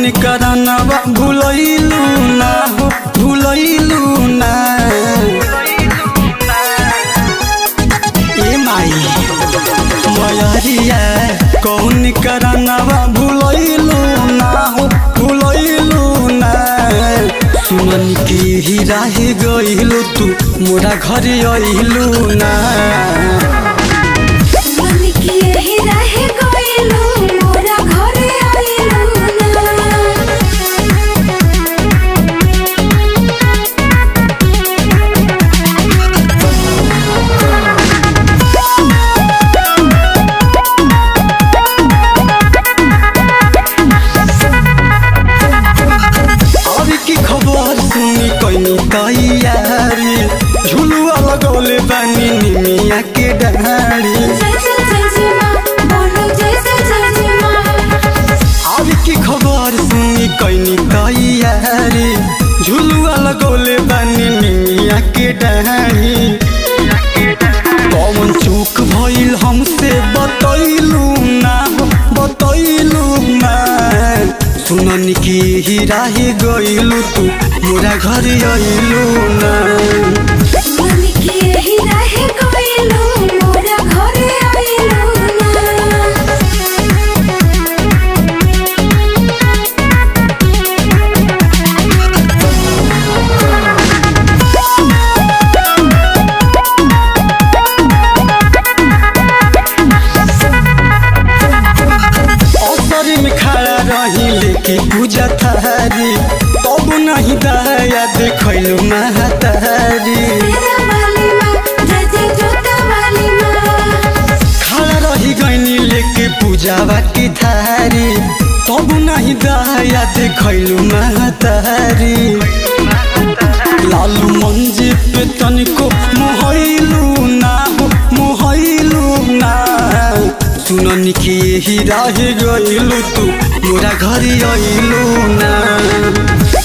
करानवा भूलैलू ना हो भूलैलू ना ए माई मयरिया कौन करानवा भूलैलू ना हो भूलैलू ना सुमन की ही राही गइलू तू मोरा घर अइलू ना मन की यही रहे गइलू मोरा घरे आइलू ना अब की खबर सुनी कैनी तैयारी झुलुआ लगौले बानी निमिया के डाँडी जय जय जय जय माँ बोलो जय जय जय जय माँ अब की खबर सुनी कैनी तैयारी झुलुआ लगौले बानी निमिया के डाँडी कौन चूक भइल हमसे बतैलू ना हो, बतैलू ना सुनन की ही राही गइलू तू मोरा घर अइलू ना मन की यही रहे गइलू मोरा घरे आइलू ना असर में खड़ा रही लेके पूजा थारी तब नहीं दया देखलू महतारी तेरा वाली माँ जय जय जोता वाली माँ खड़ा रही गईनी लेके पूजावा की थारी तब नहीं दया देखलू महतारी लालू मंजी पे तनिको मोहलू ना हो मोहलू ना सुनन की ही राह गइलू तू मोरा घर अइलू ना